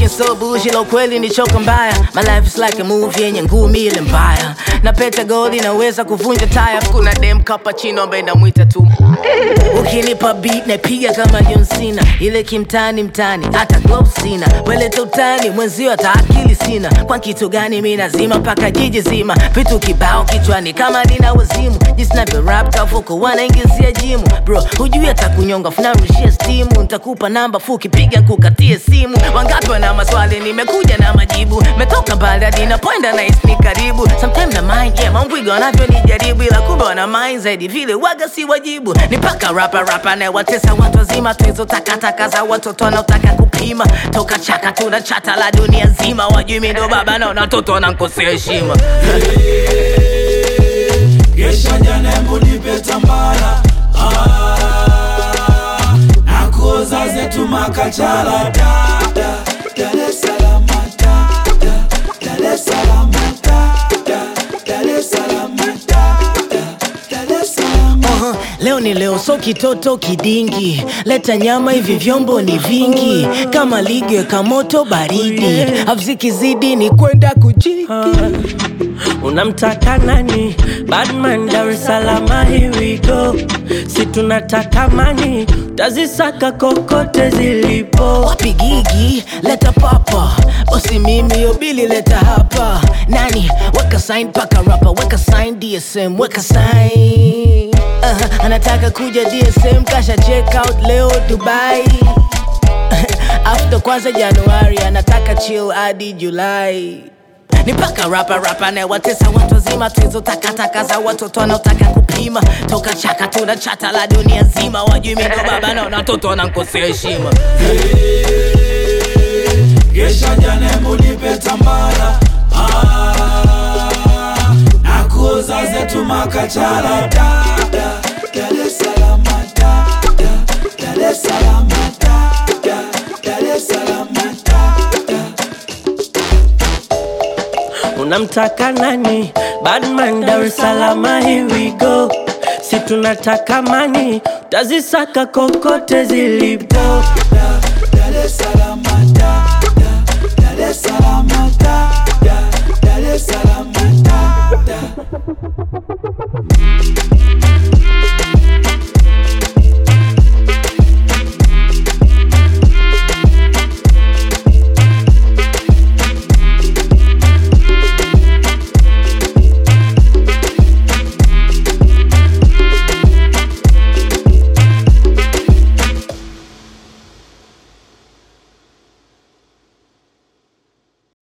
being so bullshit, la ukweli ni choka mbaya. My life is like a movie yenye ngumi ile mbaya. Na peta gold inaweza kuvunja taya. Kuna dem cappuccino ambaye namwita tu. Ukinipa beat napiga kama John Cena, ile kimtani mtani, hata gloves sina. Weleta utani mwenzio, hata akili sina. Kwa kitu gani mi nazima mpaka jiji zima, vitu kibao kichwani kama nina wazimu. Jinsi navyo rap kavuko wanaingizia jimu, bro hujui hata kunyonga, funarushia stimu. Nitakupa namba fuki, piga kukatie simu. Wangapi wana maswali, nimekuja na majibu. Metoka mbali hadi napoenda na ni karibu. Sometimes na mind yeah, mambwiga wanavyonijaribu, ila kumbe wana mind zaidi vile waga si wajibu. Ni paka rapa rapa na watesa watu wazima, tuizo takataka za watoto wanaotaka kupima. Toka chaka tuna chata la dunia nzima, wajui mi ndo baba na watoto wanankosea heshima. Gesha jana hebu nipe tambara ah, na kuoza zetu makachala da, da, Dar es Salaam da, da, Dar es Salaam da, da, Dar es Salaam da, da, Dar es Salaam Uh-huh. Leo ni leo, so kitoto kidingi, leta nyama, hivi vyombo ni vingi, kama ligi weka moto baridi, avzikizidi ni kwenda kujiki. Unamtaka nani? Badman Dar es Salaam, here we go. Si tunataka mani, tazisaka kokote zilipo. Wapi gigi, leta papa, bosi mimi yobili leta hapa. Nani weka sign paka rapa, weka sign DSM, weka sign. Uh, anataka kuja DSM, kasha check out leo Dubai. After kwanza Januari, anataka chill hadi Julai. Ni paka rapa rapa na watesa watu wazima, tuizo takataka za watoto wanaotaka kupima. Toka chaka tuna chata la dunia nzima, wajui mi ndo baba na watoto wanankosea heshima. Gesha jana hebu nipe tambara ah, na kuoza zetu makachala da, da, Dar es Salaam da, da, Dar es Salaam da, da, Dar es Salaam da, da. Unamtaka nani? Badman Dar es Salaam, here we go. Si tunataka mani, tazisaka kokote zilipo. Dar es Salaam da, da, Dar es Salaam